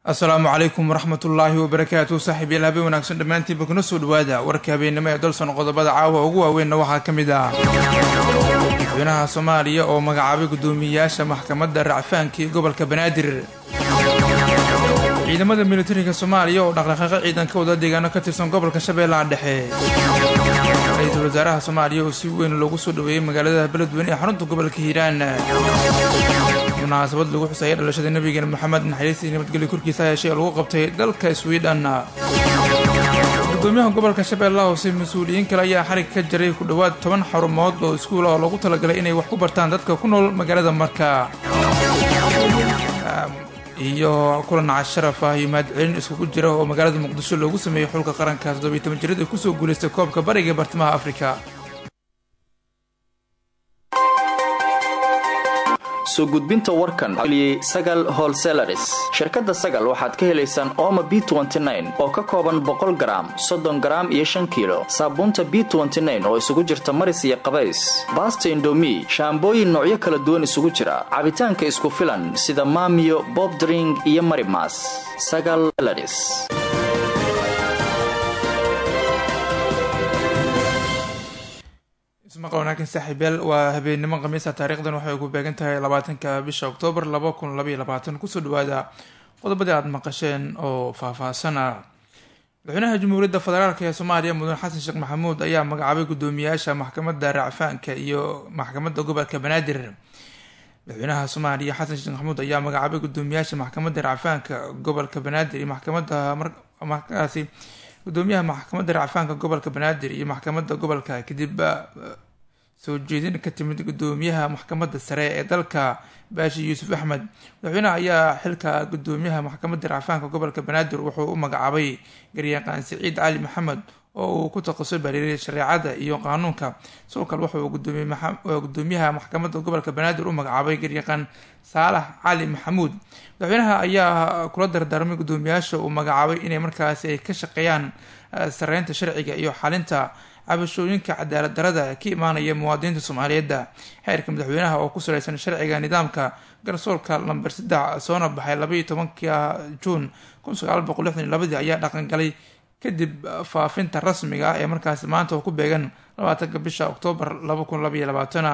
asalaamu calaykum waraxmatullaahi wabarakaatu saaxiib yaal habeen wanaagsan dhammaantiinba kuna soo dhawaada warka habeennimo ee dalson qodobada caawa ugu waaweynna waxaa ka mid ah madaxweynaha soomaaliya oo magacaabay guddoomiyeyaasha maxkamadda racfaanka ee gobolka banaadir ciidamada militariga soomaaliya oo dhaqdhaqaaqo ciidan ka wada deegaano ka tirsan gobolka shabeellaha dhexe ra-iisul wasaaraha soomaaliya oo si weyn loogu soo dhaweeyey magaalada beledweyne ee xarunta gobolka hiiraan munaasabad lagu xusaya dhalashada nabigeena moxamed naxariis iyo nabadgelyo korkiisa heshay oo lagu qabtay dalka sweden gudoomiyaha gobolka shabeellaha hoose mas-uuliyiin kale ayaa xarig ka jaray ku dhowaad toban xarumood oo iskuula oo loogu talagalay inay wax ku bartaan dadka ku nool magaalada marka iyo kulan casharaf ah iyo mahadcelin iskugu jira oo magaalada muqdisho loogu sameeyey xulka qaranka toddobiyi toban jirada kusoo guulaystay koobka bariga ee bartamaha afrika soo gudbinta warkan sagal holselaris shirkadda sagal waxaad ka helaysaan ooma b oo ka kooban boqol garaam soddon garaam iyo shan kiilo saabuunta b oo isugu jirta maris iyo qabays baasta indomi shaambooyin noocyo kala duwan isugu jira cabitaanka isku filan sida maamiyo bobdring iyo marimas sagal laris ismaqa wanaagsan saaxiibyaal waa habeennimo khamiisa taariikhdan waxay ku beegan tahay labaatanka bisha oktoobar laba kun labaiyo labaatan kusoo dhawaada qodobadii aada maqasheen oo faahfaahsana madaxweynaha jamhuuriyadda federaalk ee soomaaliya mudane xasan sheekh maxamuud ayaa magacaabay guddoomiyaasha maxkamadda racfaanka iyo maxkamadda gobolka banaadir madaxweynaha soomaaliya xasan sheekh maxamuud ayaa magacaabay guddoomiyaasha maxkamadda racfaanka gobolka banaadir iyo maxkamadda markaasi gudoomiyaha maxkamadda racfaanka gobolka banaadir iyo maxkamadda gobolka kadib soo jeedin ka timid gudoomiyaha maxkamadda sare ee dalka baashi yuusuf axmed madaxweynaha ayaa xilka gudoomiyaha maxkamadda racfaanka gobolka banaadir wuxuu u magacaabay garyaqaan siciid cali maxamed oo uu ku taqasui bariiray shareecada iyo qaanuunka sidoo kale wuxuu gudoomiyaha maxkamadda gobolka banaadir u magacaabay garyaqaan saalax cali maxamuud madaxweynaha ayaa kula dardaarmay guddoomiyaasha uu magacaabay inay markaasi ay ka shaqeeyaan sareynta sharciga iyo xalinta cabashooyinka cadaalad darada ka imaanaya muwaadiniinta soomaaliyeedda xeerka madaxweynaha oo ku saleysan sharciga nidaamka garsoorka lamber saddex soona baxay labaiyo tobanka juun kun sagaal boqol lixdan iyo labadii ayaa dhaqangalay kadib faafinta rasmiga ah ee markaasi maanta oo ku beegan labaatanka bisha oktoobar laba kun labaiyo labaatana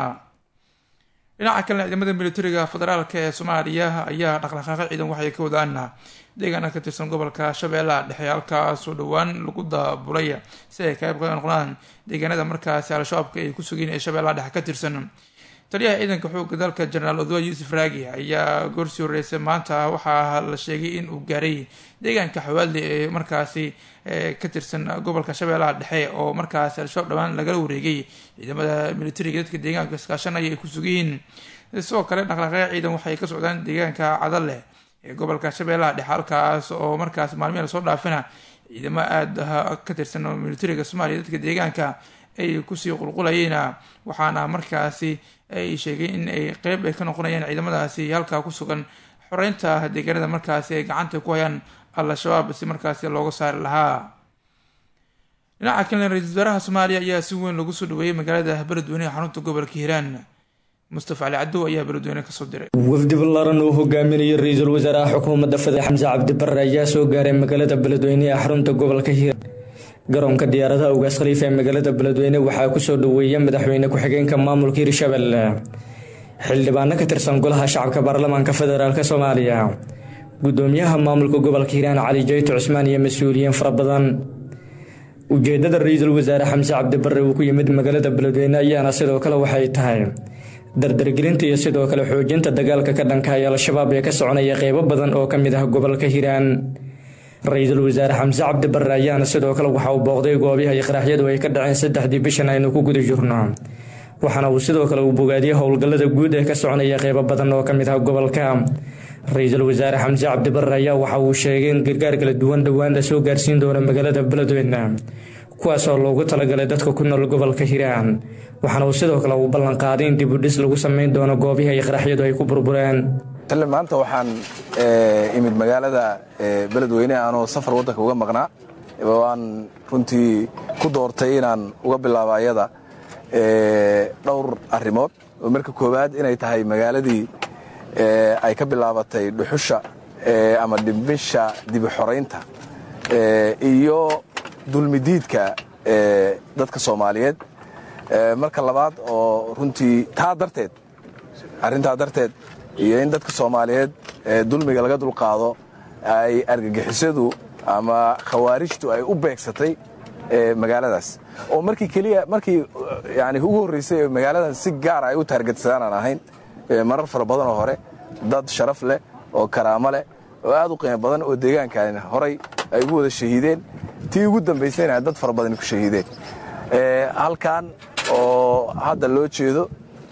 dhinaca kalena ciidamada militariga federaalk ee soomaaliya ayaa dhaqdhaqaaqo ciidan waxay ka wadaan deegaana ka tirsan gobolka shabeellaha dhexe halkaasoo dhowaan lagu daabulay si ay qayb ka noqdaan deegaanada markaasi al-shabaabka ay ku sugeen ee shabeellaha dhexe ka tirsan taliyaha ciidanka xoogga dalka jenaraal odwa yuusuf raagi ayaa goorsii horeysay maanta waxaa la sheegay in uu gaaray deegaanka xawaadli ee markaasi ka tirsan gobolka shabeellaha dhexe oo markaasi al-shabaab dhowaan lagala wareegay ciidamada militariga dadka deegaanka iskaashanaya ay ku sugayihiin sidoo kale dhaqdhaqaaqya ciidan waxay ka socdaan deegaanka cadalleh ee gobolka shabeellaha dhexe halkaas oo markaas maalmihi lasoo dhaafina ciidamo aada ka tirsan militariga soomaaliya dadka deegaanka ay kusii qulqulayeen waxaana markaasi ay sheegay in ay qeyb ay ka noqonayaan ciidamadaasi halkaa ku sugan xoreynta deegaanada markaasi ay gacanta ku hayaan al-shabaab si markaasi looga saari lahaa dhinaca kalena ra-isul wasaaraha soomaaliya ayaa si weyn lagu soo dhaweeyey magaalada beledweyne ee xarunta gobolka hiiraan mustafa cali cadow ayaa beledweyne kasoo diray wafdi ballaaran uu hogaaminayay ra-iisul wasaaraha xukuumadda federal xamse cabdibare ayaa soo gaaray magaalada beledweyne ee xarunta gobolka hiiraan garoonka diyaaradaha ugaas khaliifa ee magaalada beledweyne waxaa kusoo dhaweeya madaxweyne ku-xigeenka maamulka hirshabelle xildhibaano ka tirsan golaha shacabka baarlamaanka federaalk soomaaliya gudoomiyaha maamulka gobolka hiiraan cali jayto cusmaan iyo mas-uuliyiin fara badan ujeedada ra-iisul wasaare xamse cabdibare uu ku yimid magaalada beledweyne ayaana sidoo kale waxay tahay dardargelinta iyo sidoo kale xoojinta dagaalka ka dhankaaya al-shabaab ee ka soconaya qeybo badan oo ka mid ah gobolka hiiraan ra-iisul wasaare xamse cabdibare ayaana sidoo kale waxa uu booqday goobiha iyo qaraxyadu ay ka dhaceen saddexdii bishan aynu ku guda jirno waxaana uu sidoo kale uu bogaadiyey howlgallada guud ee ka soconaya qeybo badan oo ka mid ah gobolka ra-iisul wasaare xamse cabdibare ayaa waxa uu sheegay in gargaar kala duwan dhowaan la soo gaarsiin doono magaalada beledweyne kuwaasoo loogu talagalay dadka ku nool gobolka hiiraan waxaana uu sidoo kale uu ballanqaaday in dibudhis lagu sameyn doono goobihi ay qaraxyadu ay ku burbureen tale maanta waxaan imid magaalada beledweyne aanoo safar waddanka uga maqnaa waan runtii ku doortay inaan uga bilaabo ayada dhowr arrimood oo marka koowaad inay tahay magaaladii ay ka bilaabatay dhuxusha ama dhimisha dibi xoraynta iyo dulmidiidka dadka soomaaliyeed marka labaad oo runtii taa darteed arrintaa darteed iyo in dadka soomaaliyeed dulmiga laga dulqaado ay argagixisadu ama khawaarijtu ay u beegsatay magaaladaas oo markii keliya markii yani ugu horraysay magaaladan si gaara ay u taargetsadaan aan ahayn marar fara badan oo hore dad sharaf leh oo karaamo leh oo aad u qiimo badan oo deegaankan horay ay ugu wada shahiideen tii ugu dambaysayna dad fara badan ku shahiideen halkan oo hadda loo jeedo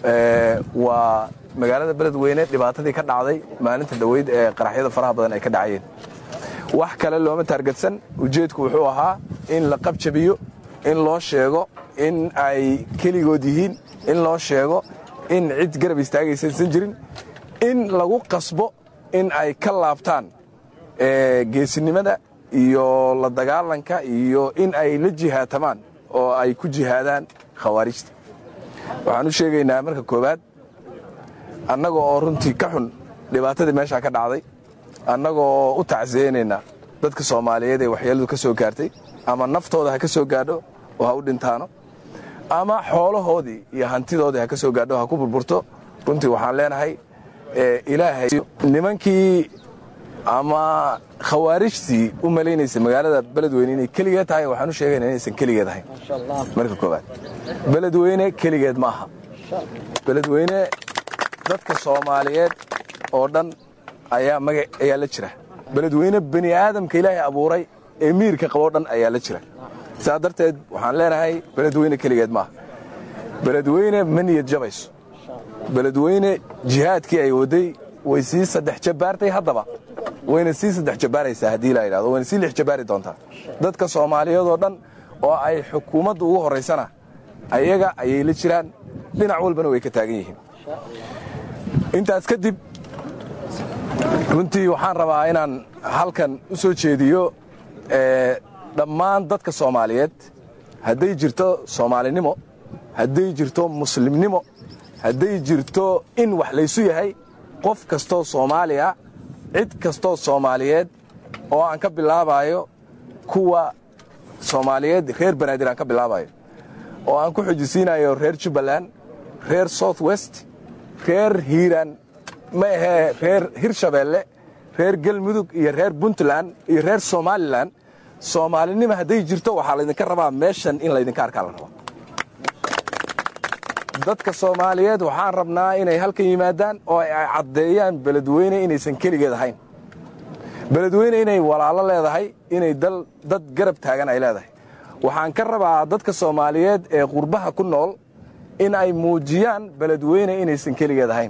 waa magaalada beledweyne dhibaatadii ka dhacday maalinta dhoweyd ee qaraxyada faraha badan ay ka dhacayeen wax kale looma taargetsan ujeedku wuxuu ahaa in la qabjabiyo in loo sheego in ay keligood yihiin in loo sheego in cid garab istaagaysaysan jirin in lagu qasbo in ay ka laabtaan geesinimada iyo la dagaalanka iyo in ay la jihaatamaan oo ay ku jihaadaan khawaarijta waxaan u sheegaynaa marka koowaad annaga oo runtii ka xun dhibaatadii meeshaa ka dhacday annagoo u tacsiyeynaynaa dadka soomaaliyeed ee waxyeeladu ka soo gaartay ama naftooda ha ka soo gaadho oo ha u dhintaano ama xoolahoodii iyo hantidoodii ha ka soo gaadho ha ku burburto runtii waxaan leenahay ilaahay nimankii ama khawaarijtii u malaynaysa magaalada beledweyne inay keligeed tahay waxaan u sheegayna inaysan keligeed ahayn marka koowaad beledweyne keligeed ma aha beledweyne dadka soomaaliyeed oo dhan ayaa maga ayaa la jira beledweyne bani aadamka ilaahay abuuray ee miirka qaboo dhan ayaa la jira saa darteed waxaan leenahay beledweyne keligeed maaha beledweyne ma niyad jabayso beledweyne jihaadkii ay waday way sii saddex jabbaartay haddaba wayna sii saddex jabbaaraysaa haddii la yidhahdo wayna sii lix jabbaari doontaa dadka soomaaliyeed oo dhan oo ay xukuumaddu ugu horraysana ayaga ayay la jiraan dhinac walbana way ka taagan yihiin intaas kadib runtii waxaan rabaa inaan halkan u soo jeediyo dhammaan dadka soomaaliyeed hadday jirto soomaalinimo hadday jirto muslimnimo hadday jirto in wax laysu yahay qof kastoo soomaaliya cid kastoo soomaaliyeed oo aan ka bilaabayo kuwa soomaaliyeed reer banaadir aan ka bilaabayo oo aan ku xujisiinayo reer jubbaland reer south west reer hiiraan ma ahee reer hirshabeelle reer galmudug iyo reer puntland iyo reer somalilan soomaalinimo hadday jirto waxaa laydinka rabaa meeshan in laydinka arkaa la rabaa dadka soomaaliyeed waxaan rabnaa inay halkan yimaadaan oo ay caddeeyaan beledweyne inaysan keligeed ahayn beledweyne inay walaalo leedahay inay dad garab taagan ay leedahay waxaan ka rabaa dadka soomaaliyeed ee qurbaha ku nool in ay muujiyaan beledweyne inaysan keligeed ahayn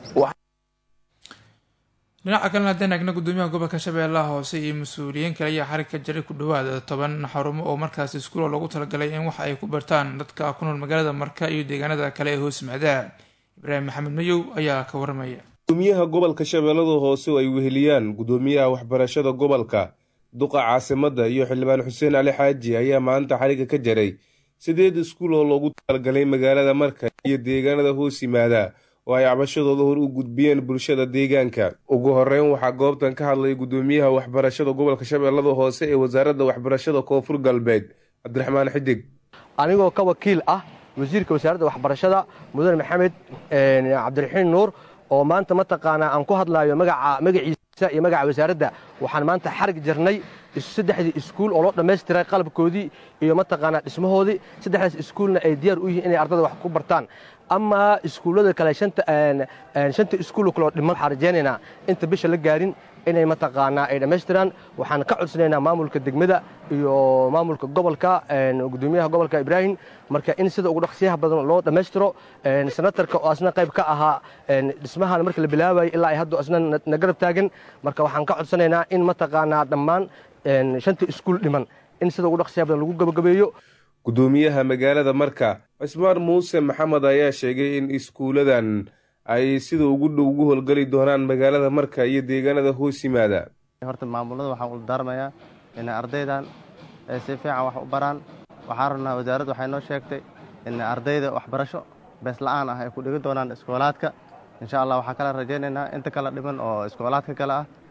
dhinaca kalena haddaan eegna gudoomiyaha gobolka shabeellaha hoose iyo mas-uuliyiin kale ayaa xarig ka jaray ku dhowaada toban xarumo oo markaas iskuulo loogu talagalay in wax ay ku bartaan dadka ku nool magaalada marka iyo deegaanada kale ee hoos macdaa ibraahim maxamed mayow ayaa ka waramaya gudoomiyaha gobolka shabeellada hoose oo ay weheliyaan gudoomiyaha waxbarashada gobolka duqa caasimadda iyo xildhibaan xuseen cali xaaji ayaa maanta xariga ka jaray sideed iskuul oo loogu talagalay magaalada marka iyo deegaanada hoos yimaada oo ay cabashadooda hor u gudbiyeen bulshada deegaanka ugu horeyn waxaa goobtan ka hadlay gudoomiyaha waxbarashada gobolka shabeellada hoose ee wasaaradda waxbarashada koonfur galbeed cabdiraxmaan xidig anigoo ka wakiil ah wasiirka wasaaradda waxbarashada mudane maxamed cabdiraxiin nuur oo maanta mataqaanaa aan ku hadlaayo magaca magaciisa iyo magaca wasaaradda waxaan maanta xarig jarnay saddexdii iskuul oo loo dhammaystiray qalabkoodii iyo mataqaanaa dhismahoodii saddexdaas iskuulna ay diyaar u yihiin inay ardada wax ku bartaan ama iskuullada kale shanta iskuul kaloo dhiman waxaan rajaynaynaa inta bisha la gaarin inay mataqaanaa ay dhammaystiraan waxaan ka codsanaynaa maamulka degmada iyo maamulka gobolka gudoomiyaha gobolka ibraahim marka in sida ugu dhaqsiyaha badan loo dhammaystiro senatarka oo asna qayb ka ahaa dhismahan marka la bilaabayay ilaa ay hadda asna na garab taagan marka waxaan ka codsanaynaa in mataqaanaa dhammaan shanta iskuul dhiman in sida ugu dhaqsiyaha badan lagu gabagabeeyo gudoomiyaha magaalada marka cismaan muuse maxamed ayaa sheegay in iskuuladan ay sida ugu dhow ugu howlgeli doonaan magaalada marka iyo deegaanada hoos yimaada horta maamulada waxaan ula daarmayaa inay ardaydan ay si fiican wax u baraan waxaan rabnaa wasaaradda waxay noo sheegtay in ardayda waxbarasho bees la'aan ah ay ku dhigi doonaan iskoolaadka insha allah waxaan kala rajaynaynaa inta kala dhiman oo iskoolaadka kale ah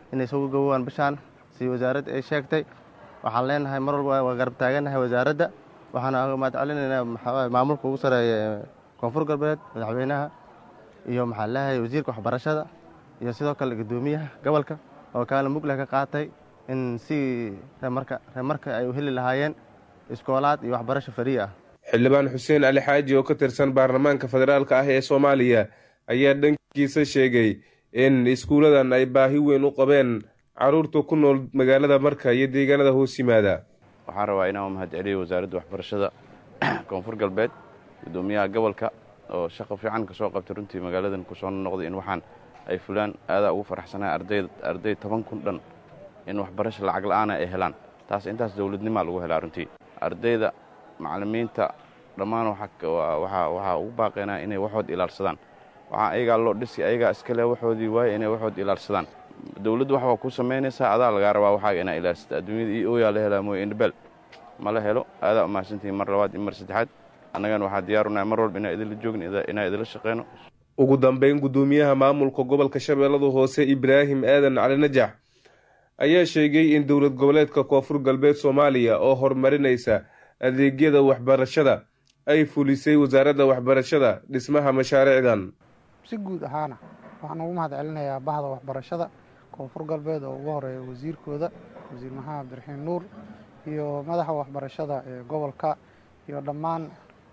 inay soo gabowaan bishaan si wasaaradda ay sheegtay waxaan leenahay mar walba waa garab taagannahay wasaaradda waxaana mahad celinaynaa maxaa maamulka ugu sareeya ee koonfur galbeed madaxweynaha iyo maxaa leeyahay wasiirka waxbarashada iyo sidoo kale guddoomiyaha gobolka oo kaala mugleh ka qaatay in si reemarka reemarka ay u heli lahaayeen iskoolaad iyo waxbarasho fariya ah xildhibaan xuseen ali xaaji oo ka tirsan baarlamaanka federaalka ah ee soomaaliya ayaa dhankiisa sheegay in iskuuladan ay baahi weyn u qabeen caruurta ku nool magaalada marka iyo deegaanada hoos yimaada waxaan rabaa inaan mahad celiyo wasaaradda waxbarashada koonfur galbeed guddoomiyaha gobolka oo shaqo fiican kasoo qabtay runtii magaaladan kusoo noqday in waxaan ay fulaan aadaa ugu faraxsanaa arday toban kun dhan in waxbarasho lacag la'aana ay helaan taas intaas dowladnimaa lagu helaa runtii ardayda macallimiinta dhammaan waxaa ugu baaqeenaa inay waxood ilaalsadaan waxaa ayagaa loo dhisi ayagaa iskale waxoodii waaye inay waxood ilaalsadaan dowladdu wax waa ku samaynaysaa adaa lagaa rabaa waxaaga inaa ilaalsata adduunyada iyo ooyaa la helaa mooye indhabel ma la helo aadaa umahadsantihiin mar labaad iyo mar saddexaad annagana waxaa diyaarunahay mar walba inaa idinla joogin inaa idinla shaqeyno ugu dambeyn guddoomiyaha maamulka gobolka shabeellada hoose ibraahim aadan cali najax ayaa sheegay in dowlad goboleedka koonfur galbeed soomaaliya oo horumarinaysa adeegyada waxbarashada ay fulisay wasaaradda waxbarashada dhismaha mashaariicdan si guud ahaana waxaan ugu mahad celinayaa bahda waxbarashada koonfur galbeed oo ugu horeeya wasiirkooda wasiir maxamed cabdiraxiin nuur iyo madaxa waxbarashada ee gobolka iyo dhammaan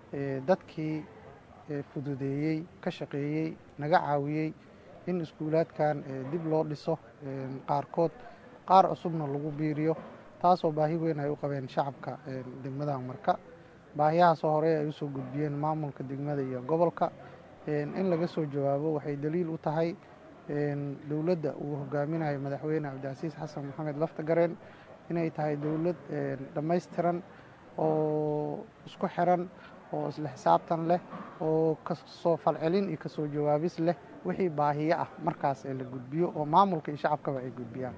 dadkii fududeeyey ka shaqeeyey naga caawiyey in iskuulaadkan dib loo dhiso qaarkood qaar cusubna lagu biiriyo taasoo baahi weyn ay u qabeen shacabka degmada marka baahiyahaasoo hore ay usoo gudbiyeen maamulka degmada iyo gobolka in laga soo jawaabo waxay daliil u tahay dowladda uu hogaaminayo madaxweyne cabdicasiis xasan maxamed laftagareen inay tahay dowlad dhammaystiran oo isku xiran oo isla xisaabtan leh oo kasoo falcelin iyo kasoo jawaabis leh wixii baahiyo ah markaas ee la gudbiyo oo maamulka iyo shacabkaba ay gudbiyaan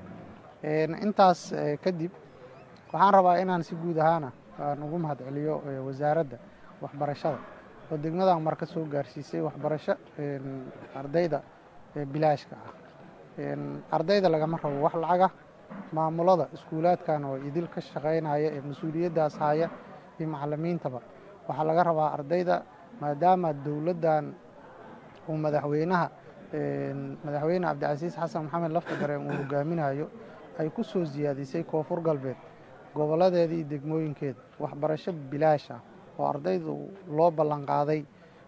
intaas kadib waxaan rabaa inaan si guud ahaana aan ugu mahad celiyo wasaaradda waxbarashada oo degmadan mar ka soo gaarsiisay waxbarasho ardayda bilaashka ah ardayda lagama rabo wax lacaga maamulada iskuulaadkan oo idil ka shaqaynaya ee mas-uuliyaddaas haya iyo macalimiintaba waxaa laga rabaa ardayda maadaama dowladdan uu madaxweynaha madaxweyne cabdicasiis xasan maxamed laftagareen uu hogaaminayo ay ku soo siyaadisay koonfur galbeed gobolladeeda iyo degmooyinkeeda waxbarasho bilaash ah oo ardaydu loo ballanqaaday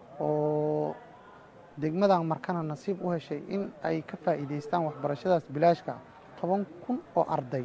oo degmadan markana nasiib u heshay in ay ka faa'iidaystaan waxbarashadaas bilaashka ah toban kun oo arday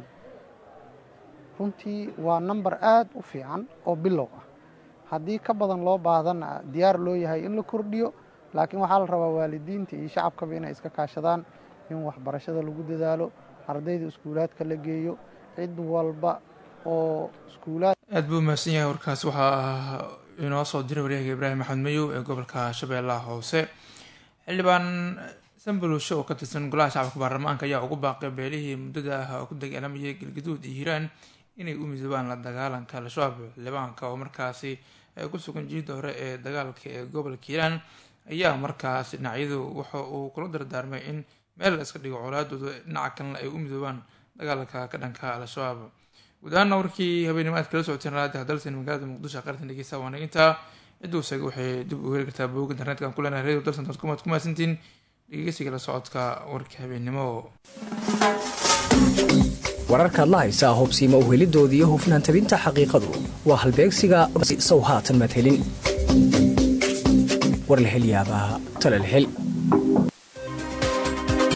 runtii waa namber aad u fiican oo bilow ah haddii ka badan loo baahdanna diyaar loo yahay in la kordhiyo laakiin waxaa la rabaa waalidiinta iyo shacabkaba inay iska kaashadaan in waxbarashada lagu dadaalo ardayda iskuulaadka la geeyo cid walba oo iskuulaad aad buu umahadsan yahay warkaas waxaa inoo soo diray waryahaga ibraahim maxamed mayow ee gobolka shabeellaha hoose xildhibaan sanbaluusho oo ka tirsan golaha shacabka baarlamaanka ayaa ugu baaqay beelihii muddada ah oo ku dagaalamayay galgaduud iyo hiiraan inay u midoobaan la dagaalanka al-shabaab xildhibaanka oo markaasi ku sugan jiida hore ee dagaalka ee gobolka hiiraan ayaa markaas dhinacyadu waxa uu kula dardaarmay in meel la iska dhigo colaadooda dhinaca kalena ay u midoobaan dagaalka ka dhanka al-shabaab guud ahaana warkii habeenimo aad kala socoteen raadi hadalsan magaalada muqdisho qaartan dhegeysta waana intaa ciduu isaga waxay dib u heli kartaa booga internetka ku leenahay radio dalsan dot com aad ku mahadsantiin dhegeysiga la socodka warka habeenimo wararkaad la haysaa hubsiima uhelidooda iyo hufnaan tabinta xaqiiqadu waa halbeegsiga sow haatan madhelin war la hel yaabaa tala la hel